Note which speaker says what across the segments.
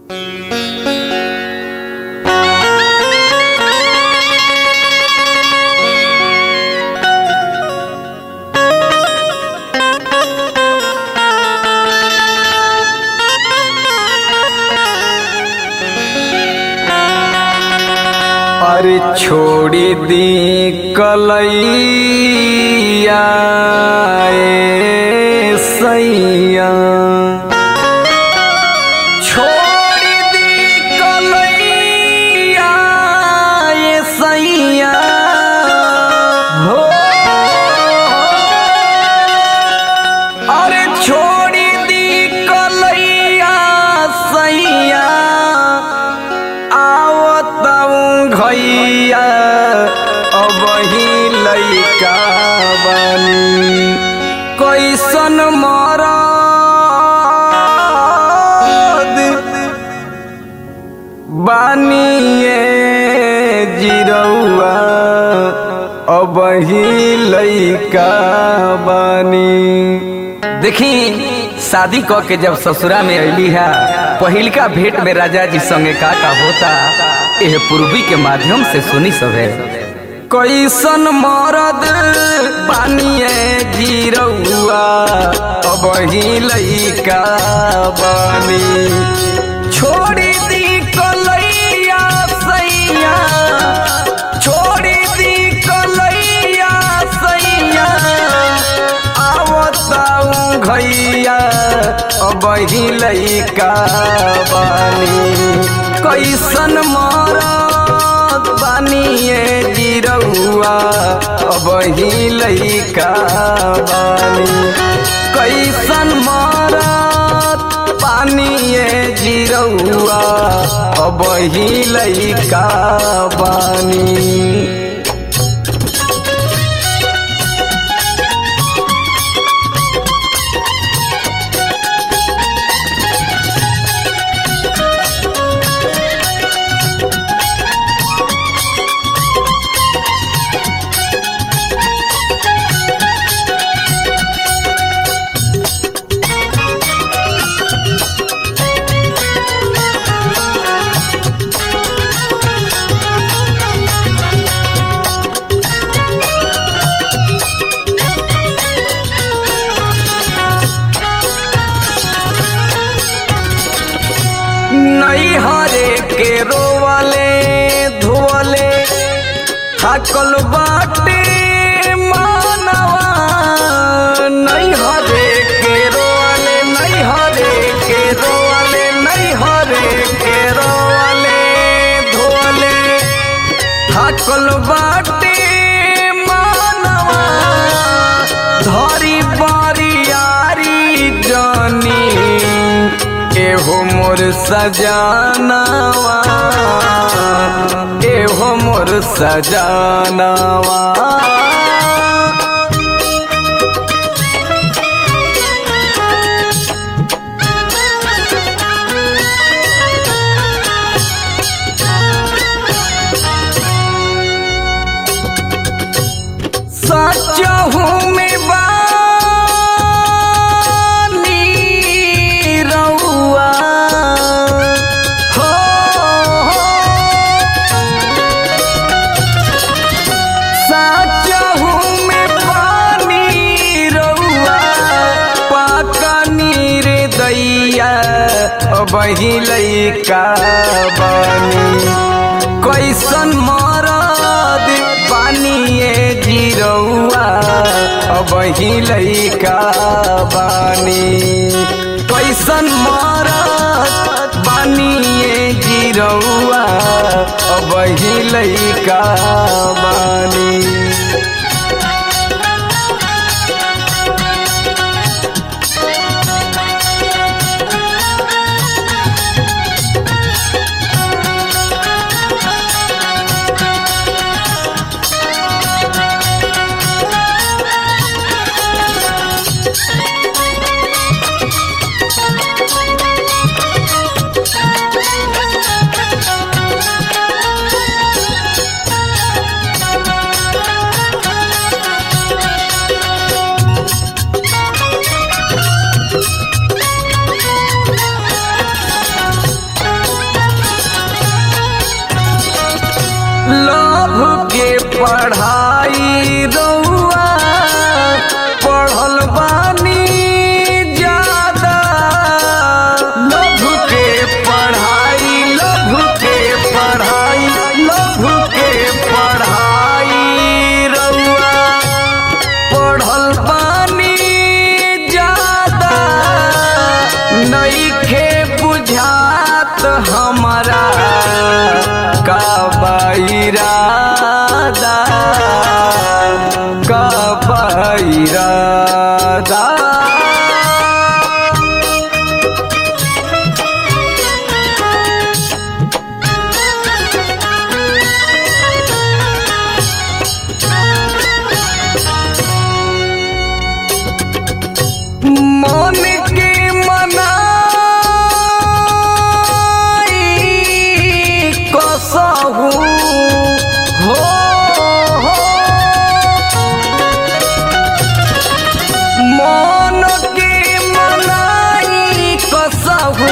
Speaker 1: अरे छोड़ी दी कलैया ए सैया छोड़ी दी कलैया ए सैया हो अरे छोड़ी दी कलैया सैया आवतऊ घैया अब ही लैका बनी कैसन मरद बानिए जिरौआ अब ही लैका बनी देखी शादी क के जब ससुरा में अली है पहिलका भेंट में राजा जी संगे का का होता एह पूर्वी के माध्यम से सुनी सभे कैसन मरद बानिए जीरौआ अब ही लैका बनी छोड़ी दी कलैया सैया छोड़ी दी कलैया सैया आवताऊ घैया अब ही लैका बानी कैसन मरद बानिए जिरौआ अब ही लैका बानी कैसन मरद पानिए जिरौआ अब ही लैका बानी नहीं हरे के रोवले धोवले थाकल बाटे मानवा नहीं हरे के रोवले नहीं हरे के रोवले नहीं हरे के रोवले धोवले थाकल बाटे मानवा धरी बारियारी जानी एहो मोर सजानवा एहो मोर सजानवा सचहू में बानी रउआ हो सचहू में पानी रउआ पाका नीर दैया अब ही लैका बानी कैसन मरद बानिए जिरौआ अब ही लैका बानी कैसन मरद बानिए जिरौआ अब ही लैका बानी लभ के पढ़ाई रउआ पढ़ल बानी ज्यादा लभ के पढ़ाई लभ के पढ़ाई लभ के पढ़ाई रउआ पढ़ल बानी ज्यादा नइखे बुझात हमारा का बैरादा का बैरादा मन के मनाई कसहु हो हो मन के मनाई कसहु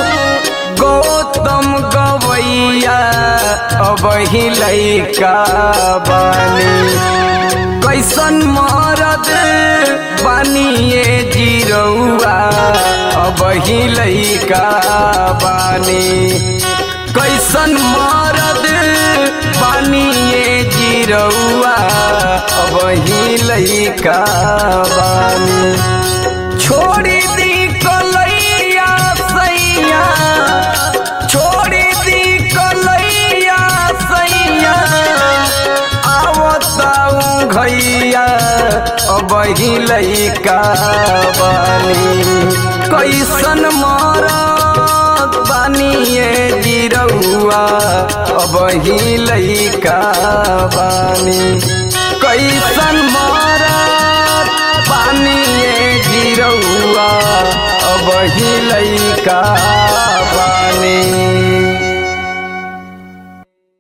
Speaker 1: गौतम गवैया अब ही लैका बानी कैसन मरद बानिए जिरौआ अब ही लैका बानी कैसन मरद बानिए जिरौआ अब ही लैका बानी छोड़ी दी कलैया सैया छोड़ी दी कलैया सैया आवताऊ घैया अब ही लैका बानी कैसन मरत बानिए जिरौआ अब ही लैका बानी कैसन मरत बानिए जिरौआ अब ही लैका बानी